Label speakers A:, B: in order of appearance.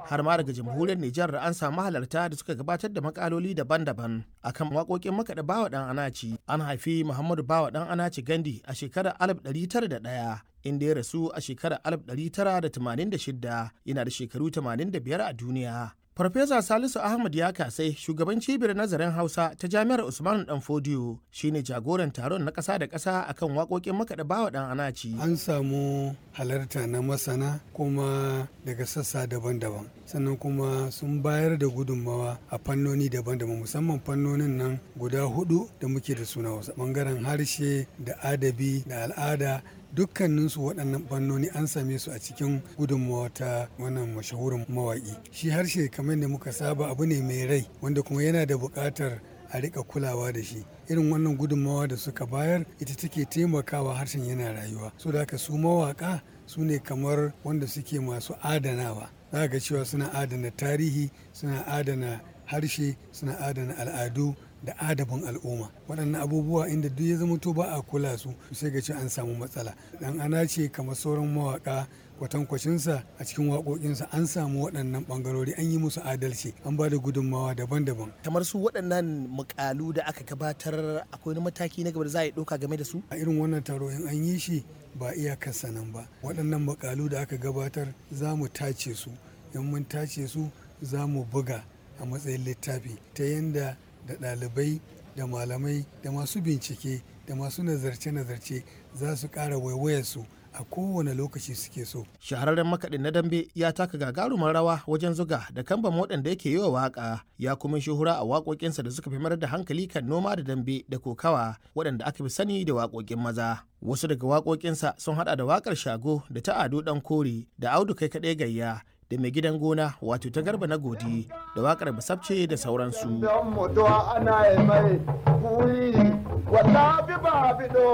A: har ma daga jamhuriyar Nijar an samu halarta da suka gabatar da makaloli daban-daban akan waƙoƙin makaɗa bawa ɗan anaci an haifi Muhammadu bawa ɗan anaci Gandi a shekarar 1901 inda ya rasu a shekarar 1986 yana da shekaru 85 a duniya. Farfesa Salisu Ahmad ya kasai shugaban cibiyar nazarin Hausa ta Jami'ar Usmanu Dan Fodiyo shine jagoran taron na ƙasa da ƙasa akan waƙoƙin makaɗa bawa ɗan anaci.
B: An samu halarta na masana kuma daga sassa daban-daban sannan kuma sun bayar da gudunmawa a fannoni daban-daban musamman fannonin nan guda hudu da muke da suna wasu bangaren harshe da adabi da al'ada dukkaninsu waɗannan fannoni an same su a cikin gudunmawa ta wannan mashahurin mawaƙi shi harshe kamar da muka saba abu ne mai rai wanda kuma yana da buƙatar a rika kulawa da shi irin wannan gudunmawa da suka bayar ita take taimakawa harshen yana rayuwa so da haka su mawaka su ne kamar wanda suke masu adanawa za ga cewa suna adana tarihi suna adana harshe suna adana al'adu da adabin al'umma waɗannan abubuwa inda duk ya zama to ba a kula su sai ga ce an samu matsala dan ana ce kamar sauran mawaka kwatankwacinsa a cikin waƙoƙinsa an samu waɗannan ɓangarori an yi musu adalci an ba da gudunmawa daban-daban
A: kamar su waɗannan mukalu da aka gabatar akwai wani mataki na gaba da za a yi ɗauka game da su
B: a irin wannan taro in an yi shi ba iyakarsa nan ba waɗannan mukalu da aka gabatar za mu tace su in mun tace su za mu buga a matsayin littafi ta yadda da ɗalibai da malamai da masu bincike da masu nazarce-nazarce za su ƙara waiwayarsu a kowane lokaci suke so.
A: Shahararren makaɗin na dambe ya taka gagarumar rawa wajen zuga da kamban waɗanda yake yi wa waƙa ya kuma shuhura a waƙoƙinsa da suka fi mayar da hankali kan noma da dambe da kokawa waɗanda aka fi sani da waƙoƙin maza. Wasu daga waƙoƙinsa sun haɗa da waƙar shago da ta ado ɗan kore da audu kai kaɗai gayya da mai gidan gona wato ta garba na godi da wakar basabce da sauransu.